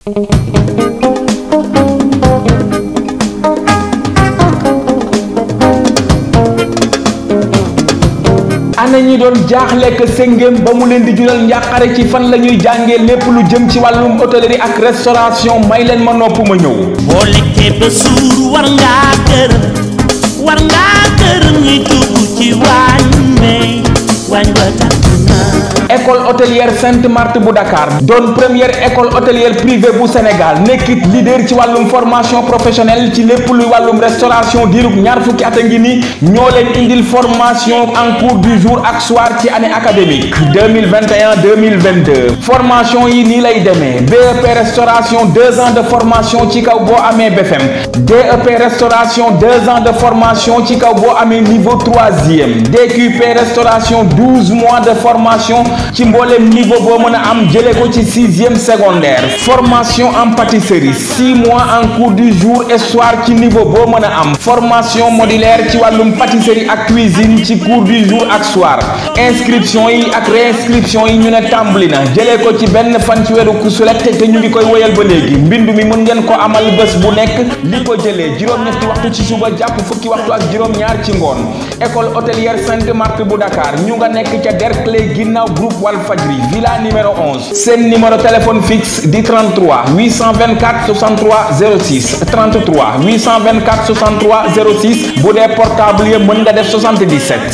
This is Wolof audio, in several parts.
ana ñi doon jaaxlekk séngéem ba mu leen di jural njàqare ci fan la ñuy jàngee lépp lu jëm ci wàllum hôtellerie ak restauration may leen ma nopp ma ñëw boo lekkee ba suur war ngaa gërëm war ngaa gërëm ñi dugg ci waañ may waañ wa tàkk na école hôtelière Sainte Marthe bu Dakar doon première école hôtelière privée bu Sénégal nekkit leader ci wàllum formation professionnelle ci lépp luy wàllum restauration diirub ñaar fukki at a ngi ni ñoo leen indil formation en cours du jour ak soir ci année académique 2021 2022 formation yi nii lay demee BEP restauration deux ans de formation ci kaw boo amee BFM DEP restauration deux ans de formation ci kaw boo amee niveau troisième DQP restauration douze mois de formation ci mboolem niveau boo mën a am jëlee ko ci sixième secondaire formation en pâtisserie six mois en cours du jour et soir ci niveau boo mën a am formation modulaire ci wàllum pâtisserie ak cuisine ci cours du jour ak soir inscription yi ak réinscription yi ñu ne tàmbali na jëlee ko ci benn fan ci weeru kusulet te ñu ngi koy woyal ba léegi mbindu mi mën ngeen ko amal bés bu nekk li ko jëlee juróom-ñetti waxtu ci suba jàpp fukki waxtu ak juróom-ñaar ci ngoon école hôtelière Sainte Marthe bu Dakar ñu nga nekk ca Derklé ginnaaw groupe Walfadjri villa numéro 11 seen numéro téléphone fixe di 33 824 63 06 33 824 63 06 bu dee portable yi mën nga def 77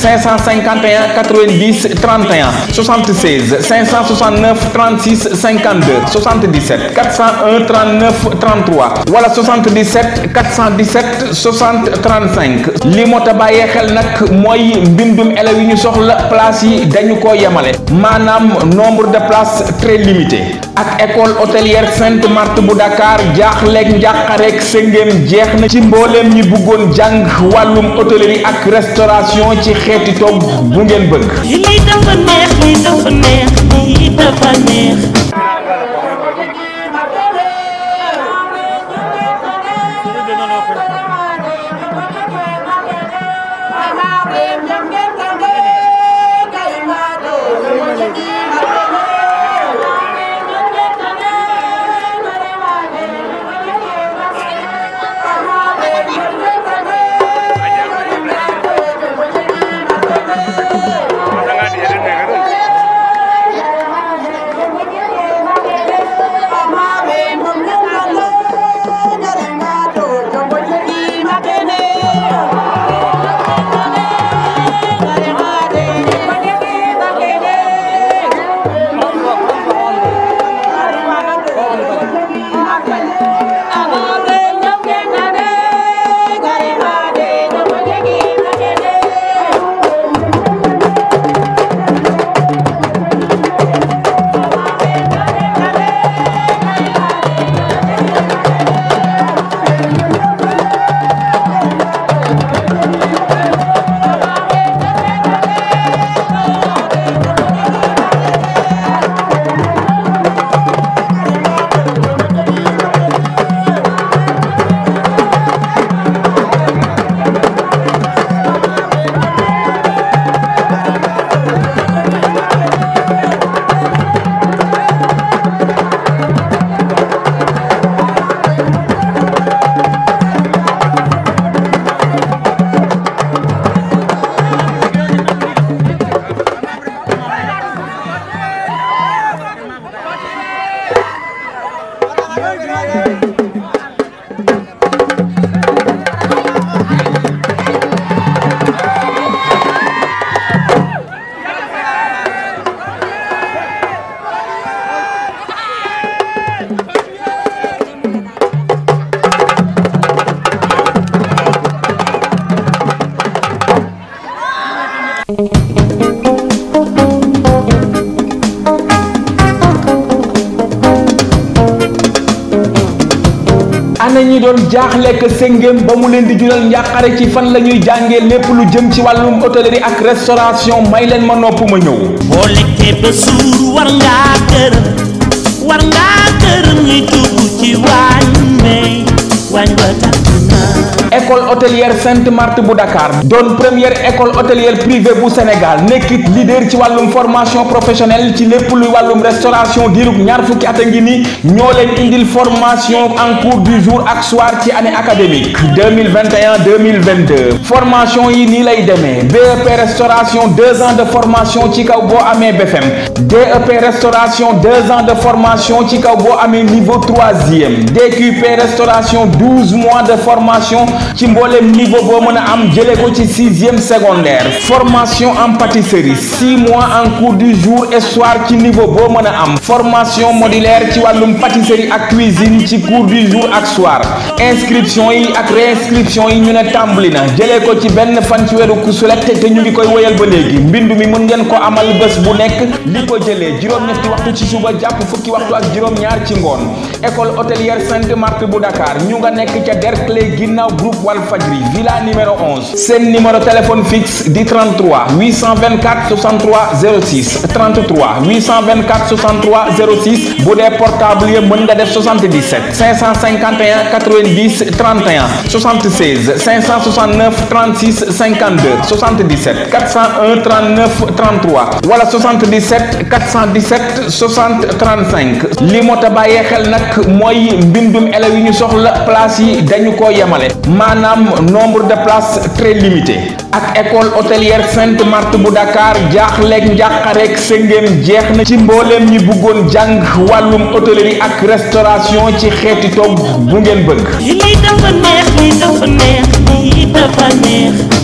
551 90 31 76 569 36 52 77 401 39 33 wala 77 417 60 35 li moo ta bàyyee xel nag mooy mbindum élèves yi ñu soxla place yi dañu ko yemale maanaam nombre de places très limité ak école hôtelière Sainte Marthe bu Dakar jaaxleeg njàqareeg sëngéem jeex na ci mbooleem ñi bëggoon jàng wàllum hôtellerie ak restauration ci xeeti togg bu ngeen bëgg lii dafa neex lii dafa neex lii dafa neex ana ñi doon jaaxlekk séngéem ba mu leen di jural njàqare ci fan la ñuy jàngee lépp lu jëm ci wàllum hôtellerie ak restauration may leen ma nopp ma ñëw boo lekkee ba suur war ngaa gërëm war ngaa gërëm ñi dugg ci waañ may waañ wa tàkk na école hôtelière Sainte Marthe bu Dakar doon première école hôtelière privée bu Sénégal nekkit leader ci wàllum formation professionnelle ci lépp luy wàllum restauration diirug ñaar fukki at a ngi ni ñoo leen indil formation en cours du jour ak soir ci année académique 2021 2022 formation yi nii lay demee BEP restauration deux ans de formation ci kaw boo amee BFM DEP restauration deux ans de formation ci kaw boo amee niveau troisième DQP restauration douze mois de formation ci mboolem niveau boo mën a am jëlee ko ci sixième secondaire formation en pâtisserie six mois en cours du jour et soir ci niveau boo mën a am formation modulaire ci wàllum pâtisserie ak cuisine ci cours du jour ak soir inscription yi ak réinscription yi ñu ne tàmbali na jëlee ko ci benn fan ci weeru kusulet te ñu ngi koy woyal ba léegi mbindu mi mën ngeen ko amal bés bu nekk li ko jëlee juróom-ñetti waxtu ci suba jàpp fukki waxtu ak juróom-ñaar ci ngoon école hôtelière Sainte Marthe bu Dakar ñu nga nekk ca Derklé ginnaaw groupe Walfadjri villa numéro 11 seen numéro téléphone fixe di 33 824 63 06 33 824 63 06 bu dee portable yi mën nga def 77 551 90 31 76 569 36 52 77 401 39 33 wala 77 417 60 35 li moo ta bàyyee xel nag mooy mbindum élèves yi ñu soxla place yi dañu ko yemale maanaam nombre de places très limité ak école hôtelière Sainte Marthe bu Dakar jaaxleeg njàqareeg sëngéem jeex na ci mbooleem ñi bëggoon jàng wàllum hôtellerie ak restauration ci xeeti togg bu ngeen bëgg lii dafa neex lii dafa neex lii dafa neex